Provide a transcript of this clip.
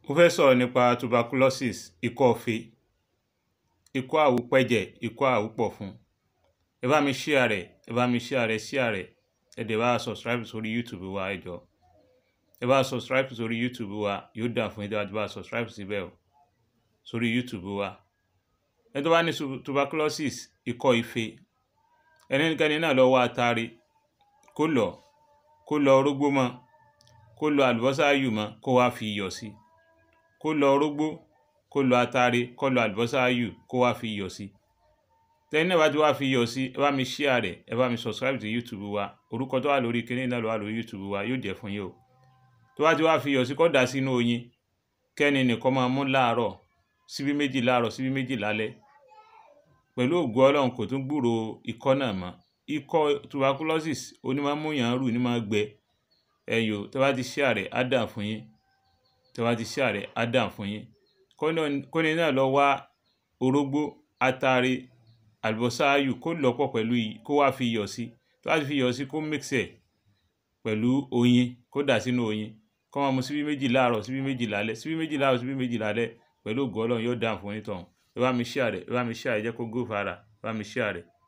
mo fẹ́ sọ̀rọ̀ nípa tuberculosis ikọ́ ife ikọ́ àwúpẹ̀jẹ̀ ikọ́ àwúpọ̀fun ẹ bá mi share rẹ̀ ẹ bá mi share rẹ̀ share rẹ̀ ẹ dẹ̀ bá wa subscribe sórí youtube wa ẹ jọ̀ọ́ ẹ bá wa subscribe sórí youtube wa yóò dà fún yín tí a ti bá wa subscribe síbẹ̀ o sórí youtube wa ẹni tó bá ní tuberculosis ikọ́ ife ẹnikẹ́ni náà lọ wá atare kó lọ kó lọ orógbó mọ́ kó lọ àlùbọ́sà ayù mọ́ kó wá fi iyọ̀ sí kó lọ orógbó kó lọ atare kó lọ àlùbọ́sà ayù kó wá fi iyọ̀ sí tẹ́ni náà bá ti wá fi iyọ̀ sí ẹ bá mi share rẹ̀ ẹ bá mi subscribe sí youtube wa orúkọ tó wà lórí kinní náà ló wà lórí youtube wa yóò jẹ́ fún yín o tó bá ti wá fi iyọ̀ sí kó dà sínú oyin kẹ́ni nìkan máa mú láàárọ̀ síbí méjì láàárọ̀ síbí méjì lálẹ́ pẹ̀lú ògùn ọlọ́run kò tún gbúrò ikọ́ náà mọ́ ikọ́ tuberculosis onímọ̀múyàn rù ní máa gbẹ ẹ̀yò tó bá ti share rẹ̀ á dà fún yín tó bá ti share rẹ̀ á dà fún yín kọ́ni náà lọ wá orógbó atare àlùbọ́sà ayù kó lọ́pọ̀ pẹ̀lú kó wá fi iyọ̀ sí tó bá ti fi iyọ̀ sí kó mix ẹ̀ pẹ̀lú oyin kó dà sínú oyin kó máa mu síbí méjì láàárọ̀ síbí méjì lálẹ́ síbí méjì láàárọ̀ síbí méjì lálẹ́ pẹ̀lú ògùn ọlọ́run yóò dà fún yín tọ̀hún ẹ bá mi share rẹ̀ ẹ bá mi share rẹ̀ jẹ́ kó gò fara ẹ bá mi share rẹ̀